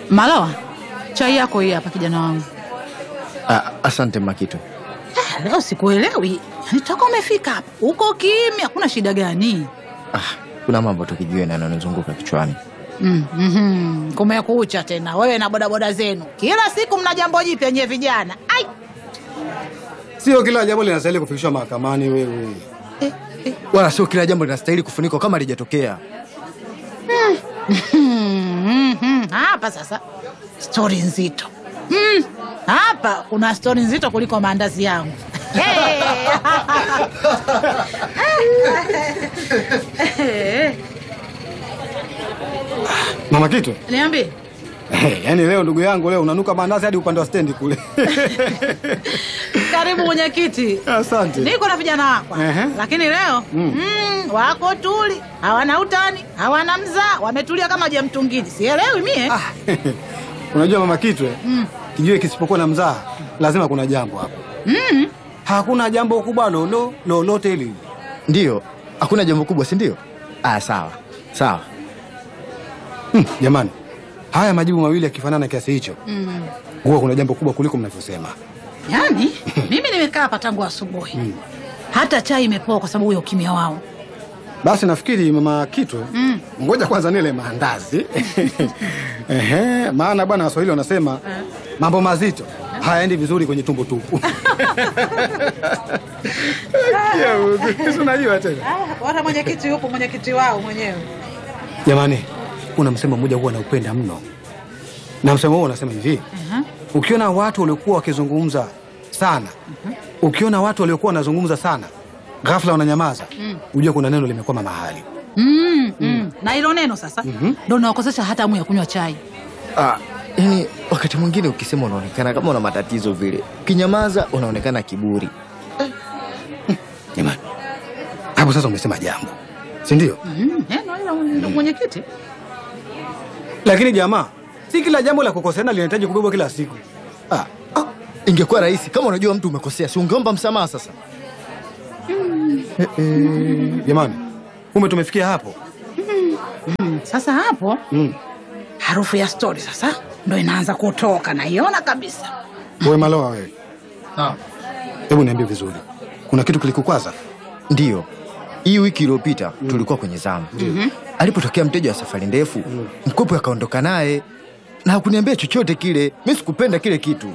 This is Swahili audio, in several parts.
Malawa, chai yako hii hapa kijana wangu. Ah, asante Makitu. Ah, Leo sikuelewi, yani toka umefika hapa uko kimya, kuna shida gani? Ah, kuna mambo tukijiwe yananizunguka kichwani. Mm, mhm. Kumekucha tena wewe na bodaboda zenu, kila siku mna jambo jipya nyewe vijana. Ai, Sio kila jambo linastahili kufikishwa mahakamani wewe. eh, eh. Wala sio kila jambo linastahili kufunikwa kama lijatokea. Mhm, mhm. Hapa sasa stori nzito Mm, hapa kuna stori nzito kuliko maandazi yangu. Hey. Mama Kitu, Niambie. yaani leo ndugu yangu leo unanuka mandazi hadi upande wa stendi kule. Karibu mwenyekiti. Asante. Niko na vijana wako Ehe. lakini leo mm. wako tuli, hawana utani, hawana mzaa, wametulia kama je mtungini. Sielewi mie. Ah, Unajua Mama Kitu, eh, kijue kisipokuwa na mzaha lazima kuna jambo hapo. Mm. Hakuna jambo kubwa lolo lolote hili. Ndiyo, hakuna jambo kubwa, si ndio? Ah, sawa sawa. Hmm, jamani, haya majibu mawili yakifanana kiasi hicho, Mm. huwa kuna jambo kubwa kuliko mnavyosema. Yaani mimi nimekaa hapa tangu asubuhi, hata chai imepoa kwa sababu ya ukimya wao. Basi nafikiri Mama Kitu, Mm. ngoja kwanza nile maandazi. Ehe, maana bwana Waswahili wanasema mambo mazito hayaendi vizuri kwenye tumbo tupu. Ya Mungu, si unajua tena. Ah, wana mwenyekiti yupo, mwenyekiti wao mwenyewe. Jamani, kuna msemo mmoja huwa naupenda mno, na msemo huo unasema hivi: Aha. ukiona watu waliokuwa wakizungumza sana, ukiona watu waliokuwa wanazungumza sana, ghafla wananyamaza, ujue kuna neno limekwama mahali. Mm, mm. Na hilo neno sasa ndo nawakosesha hata hamu ya kunywa chai. Ah, yani wakati mwingine ukisema unaonekana kama una matatizo vile, ukinyamaza unaonekana kiburi. Jamani, hapo sasa umesema jambo, si ndio? Mm, neno hilo ndo mwenyekiti. Lakini jamaa, si kila jambo la kukoseana linahitaji kubebwa kila siku. Ah, Ah, ingekuwa rahisi kama unajua mtu umekosea, si ungeomba msamaha sasa? jamani, kumbe tumefikia hapo. Mm, sasa hapo Mm. harufu ya stori sasa ndo inaanza kutoka, naiona kabisa. Wewe Maloa, wewe hebu niambie vizuri, kuna kitu kilikukwaza? Ndiyo, hii wiki iliyopita tulikuwa kwenye zamu. Alipotokea mteja wa safari ndefu, mkopo akaondoka naye na hakuniambia chochote kile. Mi sikupenda kile kitu.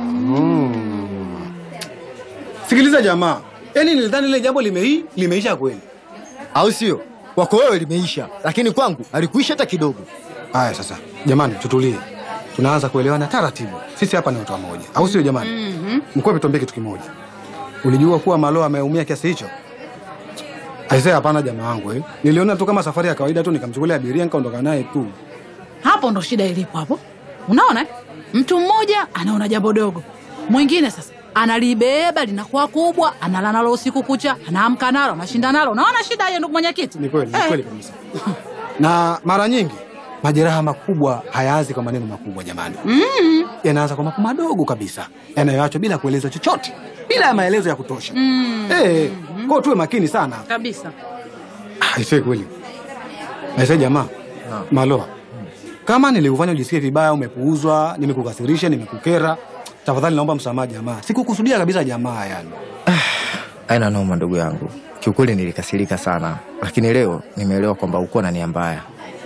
Sikiliza jamaa, yaani nilidhani ile jambo limei limeisha kweli. au sio? Kwako wewe limeisha, lakini kwangu alikuisha hata kidogo. Haya sasa, jamani, tutulie, tunaanza kuelewana taratibu. Sisi hapa ni watu wamoja, au sio jamani? Mkwepe, tuambie kitu kimoja, ulijua kuwa Maloa ameumia kiasi hicho? Aisee, hapana jamaa wangu eh. Niliona tu kama safari ya kawaida tu, nikamchukulia abiria nikaondoka naye tu. Hapo ndo shida ilipo hapo. Unaona, eh? mtu mmoja anaona jambo dogo, mwingine sasa analibeba linakuwa kubwa, analala nalo usiku kucha, anaamka nalo, anashinda nalo. Unaona shida hiyo, ndugu mwenyekiti? Ni kweli, ni Eh, kweli kabisa. Na mara nyingi majeraha makubwa hayaanzi kwa maneno makubwa jamani, Mm, yanaanza kwa mambo madogo kabisa yanayoachwa bila kueleza chochote, bila ya maelezo ya kutosha. mm, Eh, kwao tuwe makini sana. kabisa. Aisee, kweli aisee, jamaa Maloa, kama niliufanya ujisikie vibaya, umepuuzwa, nimekukasirisha, nimekukera, tafadhali naomba msamaha jamaa, sikukusudia kabisa jamaa, yani. Aina noma, ndugu yangu, kiukweli nilikasirika sana, lakini leo nimeelewa kwamba uko na nia mbaya.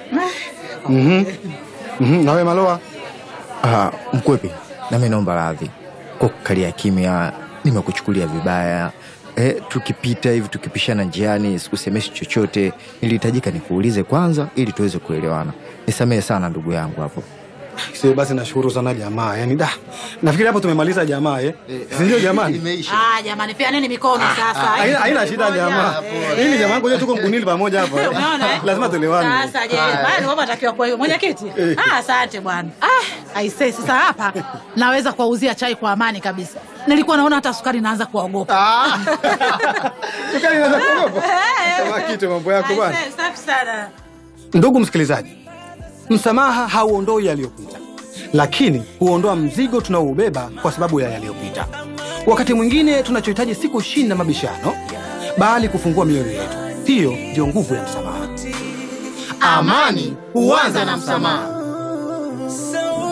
Mhm. Mhm, nawe Maloa, Ah, Mkwepi, nami naomba radhi kwa kukalia kimya, nimekuchukulia vibaya. Eh, tukipita hivi tukipishana njiani sikusemeshi chochote, nilihitajika nikuulize kwanza ili tuweze kuelewana. Nisamehe sana ndugu yangu hapo. Aisee, basi nashukuru sana jamaa, yani da, nafikiri hapo tumemaliza jamaa eh, si ndio jamani? Ah, jamani, pia nini mikono sasa? Haina haina shida jamaa, hili jamaa, ngoja tuko mkunili pamoja hapa eh. Unaona, eh? lazima tuelewane. Sasa je, bado wewe unatakiwa kwa hiyo mwenyekiti? Ah, asante bwana. Ah, aisee sasa hapa naweza kuwauzia chai kwa amani kabisa. Nilikuwa naona hata sukari naanza kuwaogopa. Sukari inaweza kuogopa kama kitu mambo yako bwana. Aisee, safi sana. Ndugu msikilizaji, msamaha hauondoi yaliyopita, lakini huondoa mzigo tunaoubeba kwa sababu ya yaliyopita. Wakati mwingine tunachohitaji si kushinda mabishano, bali kufungua mioyo yetu. Hiyo ndio nguvu ya msamaha. Amani huanza na msamaha. So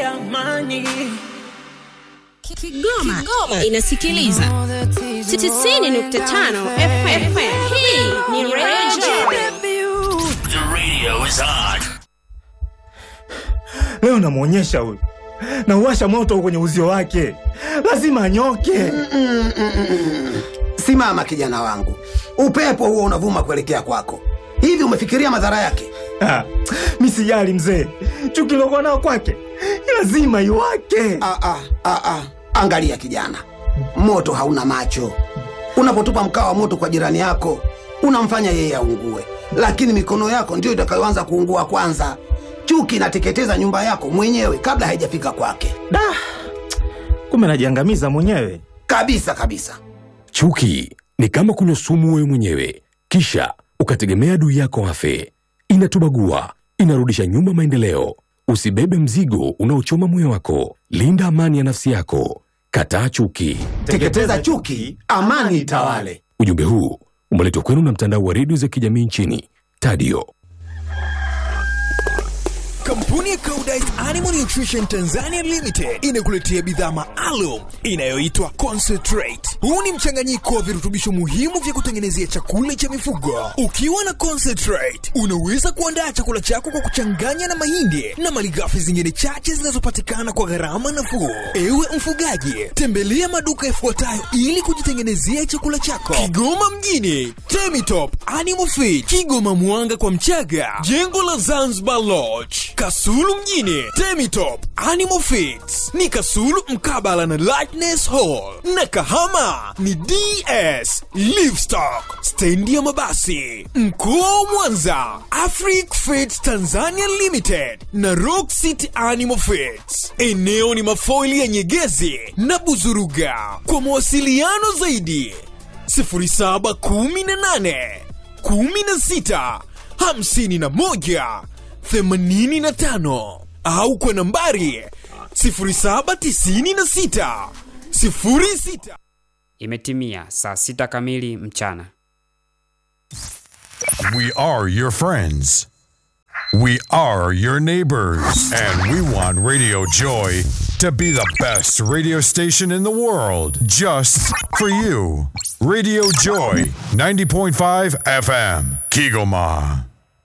amani. Kigoma, inasikiliza 90.5 FM. Hii ni Radio The radio is on. Leo namwonyesha huyu, nauwasha moto kwenye uzio wake, lazima anyoke. Simama kijana wangu, upepo huo unavuma kuelekea kwako. Hivi umefikiria madhara yake? Ah, mi sijali mzee, chuki lokuwa nao kwake lazima iwake. Ah, ah, ah, ah. Angalia kijana, moto hauna macho. Unapotupa mkaa wa moto kwa jirani yako, unamfanya yeye aungue, lakini mikono yako ndiyo itakayoanza kuungua kwanza. Chuki inateketeza nyumba yako mwenyewe kabla haijafika kwake, Da, kumbe najiangamiza mwenyewe. kabisa kabisa. Chuki ni kama kunywa sumu wewe mwenyewe, kisha ukategemea adui yako afe. Inatubagua, inarudisha nyuma maendeleo. Usibebe mzigo unaochoma moyo wako. Linda amani ya nafsi yako. Kataa chuki. Teketeza chuki, amani itawale. Ujumbe huu umeletwa kwenu na mtandao wa redio za kijamii nchini Tadio. Kampuni ya Koudijt Animal Nutrition Tanzania Limited inakuletea bidhaa maalum inayoitwa Concentrate. Huu ni mchanganyiko wa virutubisho muhimu vya kutengenezea chakula cha mifugo. Ukiwa na Concentrate, unaweza kuandaa chakula chako kwa kuchanganya na mahindi na malighafi zingine chache zinazopatikana kwa gharama nafuu. Ewe mfugaji, tembelea maduka yafuatayo ili kujitengenezea chakula chako. Kigoma mjini, Temitop Animal Feed, Kigoma Mwanga kwa Mchaga, jengo la Zanzibar Lodge, Kasulu mjini, Temitop Animal Feeds ni Kasulu mkabala na Lightness Hall, na Kahama ni DS Livestock, stendi ya mabasi. Mkoa wa Mwanza, Afric Feeds Tanzania Limited na Rock City Animal Feeds. Eneo ni mafoili ya Nyegezi na Buzuruga. Kwa mawasiliano zaidi 0718 16 51 85 au kwa nambari 0796 06 Imetimia saa sita kamili mchana. We are your friends. We are your neighbors. And we want Radio Joy to be the best radio station in the world just for you. Radio Joy 90.5 FM, Kigoma.